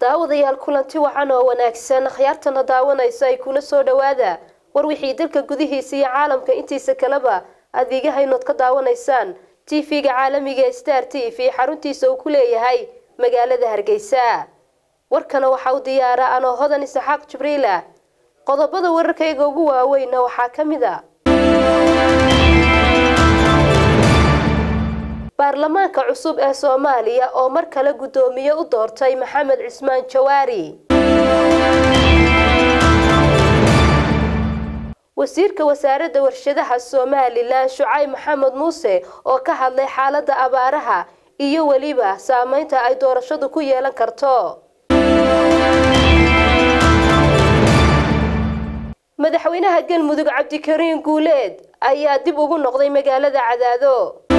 daawadayaal kulanti wacan oo wanaagsan akhyaartana daawanaysa ay kuna soo dhowaada war wixii dalka gudihiisa iyo caalamka intiisa kaleba adeegahaynood ka daawanaysaan tv-ga caalamiga ee star t v xaruntiisa uu ku leeyahay magaalada hargeysa warkana waxaa u diyaara anoo hodan isaxaaq jibriila qodobada wararkayga ugu waaweynna waxaa ka mid a baarlamaanka cusub ee soomaaliya oo mar kale guddoomiye u doortay maxamed cismaan jawaari wasiirka wasaaradda warshadaha somalilan shucayb maxamed muuse oo ka hadlay xaaladda abaaraha iyo weliba saameynta ay doorashadu ku yeelan karto madaxweynaha galmudug cabdikariin guuleed ayaa dib ugu noqday magaalada cadaado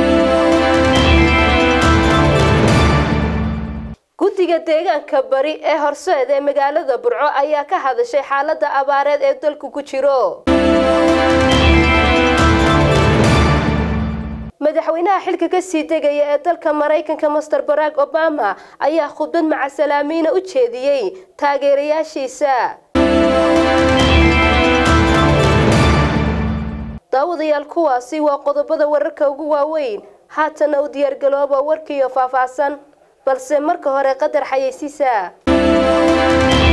guddiga deegaanka bari ee horseed ee magaalada burco ayaa ka hadashay xaaladda abaareed ee dalku ku jiro madaxweynaha xilka kasii degaya ee dalka maraykanka master barack obama ayaa khudbad macasalaamiina u jeediyey taageerayaashiisa daawadayaal kuwaasi waa qodobada wararka ugu waaweyn haatana u diyaargalooba warkiiyo faahfaahsan balse marka hore qadar xayeysiisa